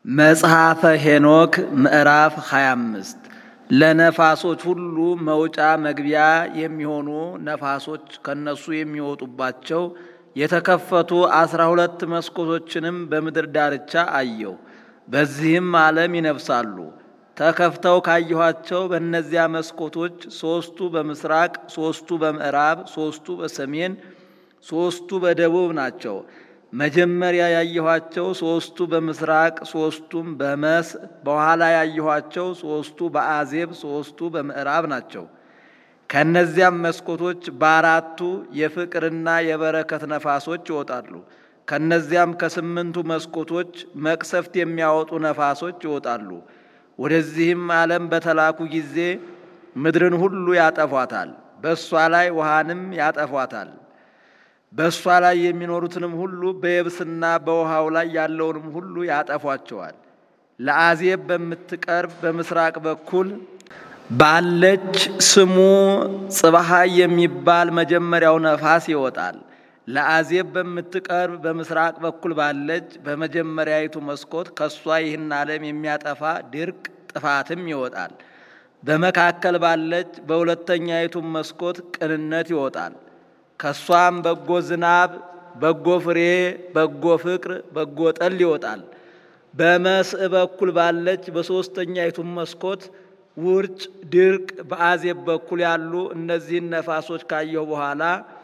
መጽሐፈ ሄኖክ ምዕራፍ 25 ለነፋሶች ሁሉ መውጫ መግቢያ የሚሆኑ ነፋሶች ከነሱ የሚወጡባቸው የተከፈቱ አስራ ሁለት መስኮቶችንም በምድር ዳርቻ አየው። በዚህም ዓለም ይነፍሳሉ። ተከፍተው ካየኋቸው በእነዚያ መስኮቶች ሦስቱ በምስራቅ፣ ሦስቱ በምዕራብ፣ ሦስቱ በሰሜን፣ ሦስቱ በደቡብ ናቸው። መጀመሪያ ያየኋቸው ሦስቱ በምስራቅ ሦስቱም በመስ በኋላ ያየኋቸው ሦስቱ በአዜብ ሦስቱ በምዕራብ ናቸው። ከእነዚያም መስኮቶች በአራቱ የፍቅርና የበረከት ነፋሶች ይወጣሉ። ከእነዚያም ከስምንቱ መስኮቶች መቅሰፍት የሚያወጡ ነፋሶች ይወጣሉ። ወደዚህም ዓለም በተላኩ ጊዜ ምድርን ሁሉ ያጠፏታል፣ በእሷ ላይ ውሃንም ያጠፏታል በእሷ ላይ የሚኖሩትንም ሁሉ በየብስና በውሃው ላይ ያለውንም ሁሉ ያጠፏቸዋል። ለአዜብ በምትቀርብ በምስራቅ በኩል ባለች ስሙ ጽባሃይ የሚባል መጀመሪያው ነፋስ ይወጣል። ለአዜብ በምትቀርብ በምስራቅ በኩል ባለች በመጀመሪያይቱ መስኮት ከእሷ ይህን ዓለም የሚያጠፋ ድርቅ ጥፋትም ይወጣል። በመካከል ባለች በሁለተኛይቱ መስኮት ቅንነት ይወጣል። ከሷም በጎ ዝናብ፣ በጎ ፍሬ፣ በጎ ፍቅር፣ በጎ ጠል ይወጣል። በመስእ በኩል ባለች በሦስተኛይቱም መስኮት ውርጭ፣ ድርቅ፣ በአዜብ በኩል ያሉ እነዚህን ነፋሶች ካየሁ በኋላ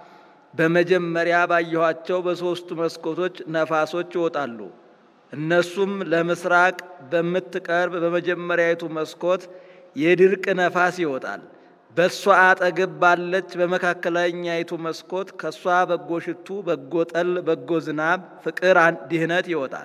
በመጀመሪያ ባየኋቸው በሦስቱ መስኮቶች ነፋሶች ይወጣሉ። እነሱም ለምስራቅ በምትቀርብ በመጀመሪያይቱ መስኮት የድርቅ ነፋስ ይወጣል። በእሷ አጠገብ ባለች በመካከለኛይቱ መስኮት ከእሷ በጎ ሽቱ፣ በጎ ጠል፣ በጎ ዝናብ፣ ፍቅር፣ ድህነት ይወጣል።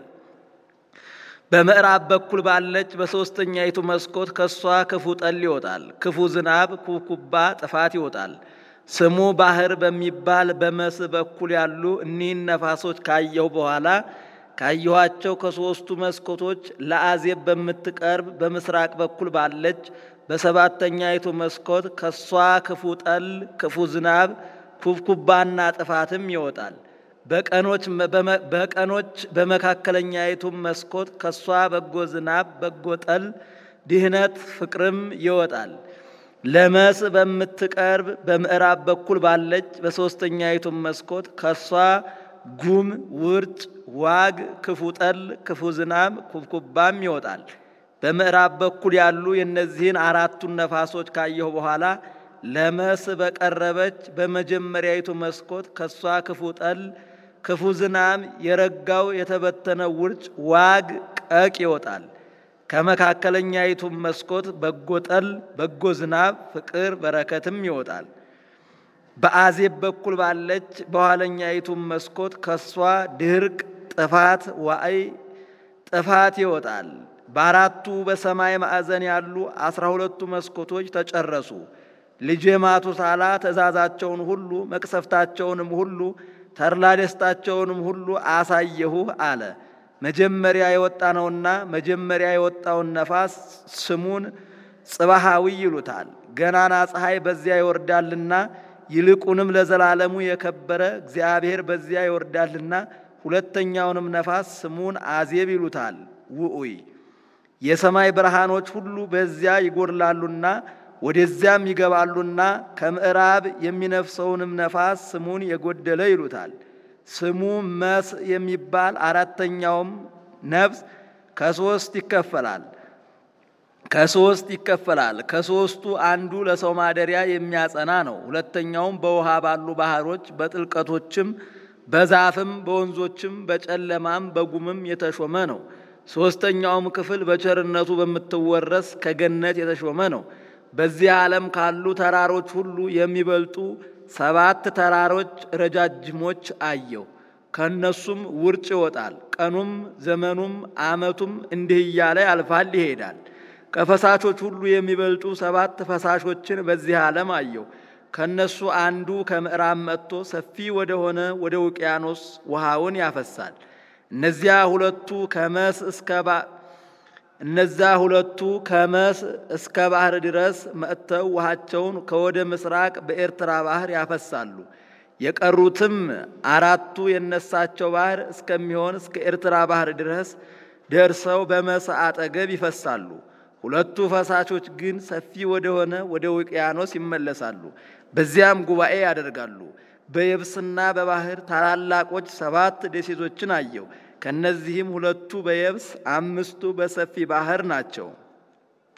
በምዕራብ በኩል ባለች በሦስተኛይቱ መስኮት ከእሷ ክፉ ጠል ይወጣል። ክፉ ዝናብ፣ ኩብኩባ፣ ጥፋት ይወጣል። ስሙ ባህር በሚባል በመስ በኩል ያሉ እኒህን ነፋሶች ካየሁ በኋላ ካየኋቸው ከሦስቱ መስኮቶች ለአዜብ በምትቀርብ በምስራቅ በኩል ባለች በሰባተኛይቱ መስኮት ከሷ ክፉ ጠል፣ ክፉ ዝናብ፣ ኩብኩባና ጥፋትም ይወጣል። በቀኖች በቀኖች በመካከለኛይቱም መስኮት ከሷ በጎ ዝናብ፣ በጎ ጠል፣ ድህነት፣ ፍቅርም ይወጣል። ለመስ በምትቀርብ በምዕራብ በኩል ባለች በሦስተኛይቱም መስኮት ከሷ ጉም፣ ውርጭ፣ ዋግ፣ ክፉ ጠል፣ ክፉ ዝናብ፣ ኩብኩባም ይወጣል። በምዕራብ በኩል ያሉ የእነዚህን አራቱን ነፋሶች ካየሁ በኋላ ለመስ በቀረበች በመጀመሪያይቱ መስኮት ከሷ ክፉ ጠል፣ ክፉ ዝናብ፣ የረጋው የተበተነ ውርጭ፣ ዋግ፣ ቀቅ ይወጣል። ከመካከለኛይቱም መስኮት በጎ ጠል፣ በጎ ዝናብ፣ ፍቅር፣ በረከትም ይወጣል። በአዜብ በኩል ባለች በኋለኛይቱም መስኮት ከሷ ድርቅ፣ ጥፋት፣ ዋዕይ፣ ጥፋት ይወጣል። በአራቱ በሰማይ ማዕዘን ያሉ አስራ ሁለቱ መስኮቶች ተጨረሱ። ልጄ ማቱሳላ ትእዛዛቸውን ሁሉ መቅሰፍታቸውንም ሁሉ ተድላ ደስታቸውንም ሁሉ አሳየሁህ አለ። መጀመሪያ የወጣ ነውና መጀመሪያ የወጣውን ነፋስ ስሙን ጽባሃዊ ይሉታል። ገናና ፀሐይ በዚያ ይወርዳልና ይልቁንም ለዘላለሙ የከበረ እግዚአብሔር በዚያ ይወርዳልና ሁለተኛውንም ነፋስ ስሙን አዜብ ይሉታል። ውዑይ የሰማይ ብርሃኖች ሁሉ በዚያ ይጎድላሉና ወደዚያም ይገባሉና ከምዕራብ የሚነፍሰውንም ነፋስ ስሙን የጎደለ ይሉታል። ስሙ መስ የሚባል አራተኛውም ነፍስ ከሶስት ይከፈላል ከሶስት ይከፈላል። ከሶስቱ አንዱ ለሰው ማደሪያ የሚያጸና ነው። ሁለተኛውም በውሃ ባሉ ባህሮች በጥልቀቶችም በዛፍም በወንዞችም በጨለማም በጉምም የተሾመ ነው። ሦስተኛውም ክፍል በቸርነቱ በምትወረስ ከገነት የተሾመ ነው። በዚህ ዓለም ካሉ ተራሮች ሁሉ የሚበልጡ ሰባት ተራሮች ረጃጅሞች አየሁ። ከእነሱም ውርጭ ይወጣል። ቀኑም ዘመኑም ዓመቱም እንዲህ እያለ ያልፋል ይሄዳል። ከፈሳሾች ሁሉ የሚበልጡ ሰባት ፈሳሾችን በዚህ ዓለም አየሁ። ከእነሱ አንዱ ከምዕራብ መጥቶ ሰፊ ወደሆነ ወደ ውቅያኖስ ውሃውን ያፈሳል። እነዚያ ሁለቱ ከመስ እስከ እነዚያ ሁለቱ ከመስ እስከ ባህር ድረስ መጥተው ውሃቸውን ከወደ ምስራቅ በኤርትራ ባህር ያፈሳሉ። የቀሩትም አራቱ የነሳቸው ባህር እስከሚሆን እስከ ኤርትራ ባህር ድረስ ደርሰው በመስህ አጠገብ ይፈሳሉ። ሁለቱ ፈሳሾች ግን ሰፊ ወደሆነ ወደ ውቅያኖስ ይመለሳሉ። በዚያም ጉባኤ ያደርጋሉ። በየብስና በባህር ታላላቆች ሰባት ደሴቶችን አየው። ከእነዚህም ሁለቱ በየብስ አምስቱ በሰፊ ባህር ናቸው።